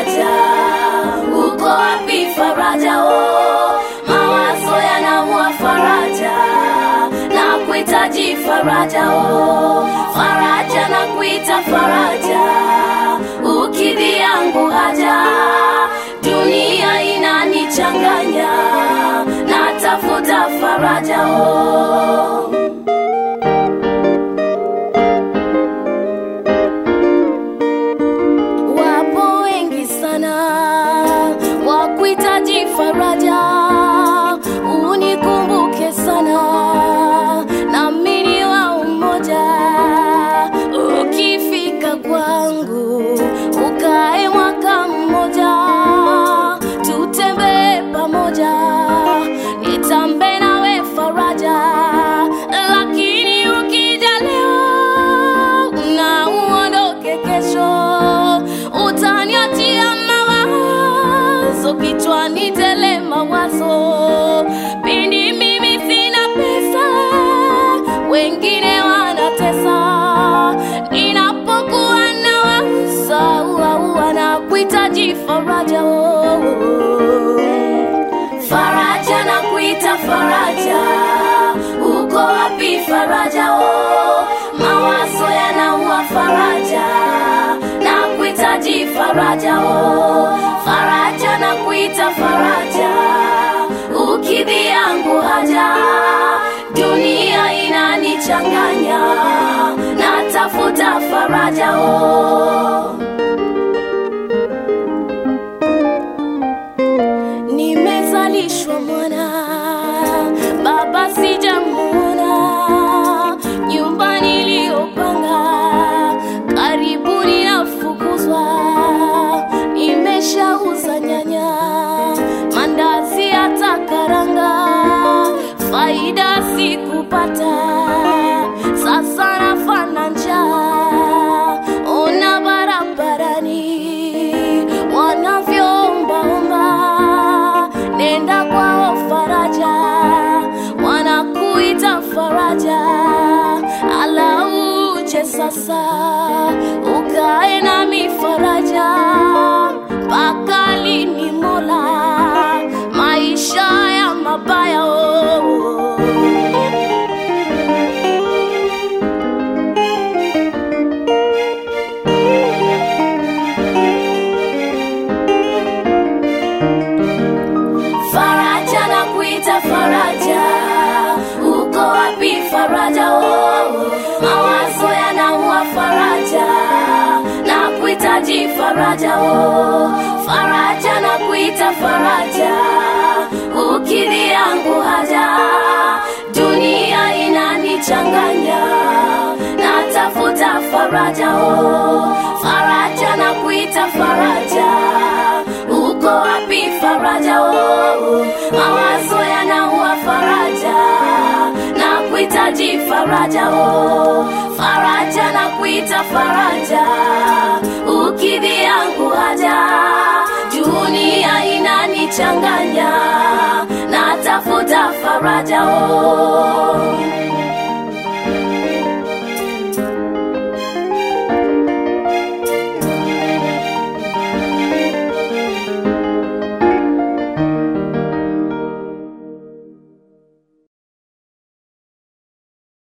faraja uko wapi faraja o mawazo yanamua faraja na kuhitaji faraja o faraja na kuita faraja ukidhi yangu haja dunia inanichanganya natafuta faraja o wapo wengi sana wa kuhitaji faraja unikumbuke sana nami ni wa umoja ukifika kwangu ukae mwaka mmoja tutembee pamoja nitambe nawe faraja lakini ukija leo na uondoke kesho utaniachia mawazo kichwani tele mawazo pindi mimi sina pesa wengine wanatesa ninapokuwa na waza uaua na kuhitaji faraja oh. faraja na kuita faraja uko wapi faraja o mawazo yanaua faraja na kuhitaji faraja o faraja na kuita faraja ukidhi yangu haja dunia inanichanganya natafuta faraja o nimezalishwa mwana baba sijamuona nyumba niliyopanga karibuni nafukuzwa nimeshauza nyanya mandazi hata karanga faida sikupata sasa nafana njaa ona barabarani wanavyoombaomba nenda kwao faraja wanakuita faraja alauje sasa ukae nami faraja mpaka lini mola maisha ya mabaya oh. faraja na kuita faraja uko wapi faraja oh. mawazo yanaua faraja na kuhitaji faraja oh. faraja na kuita faraja ukidhi yangu haja dunia inanichanganya natafuta faraja oh. faraja na kuita faraja uko wapi faraja oh. mawazo yanaua faraja na kuhitaji faraja oh. faraja na kuita faraja ukidhi yangu haja dunia inanichanganya natafuta faraja oh.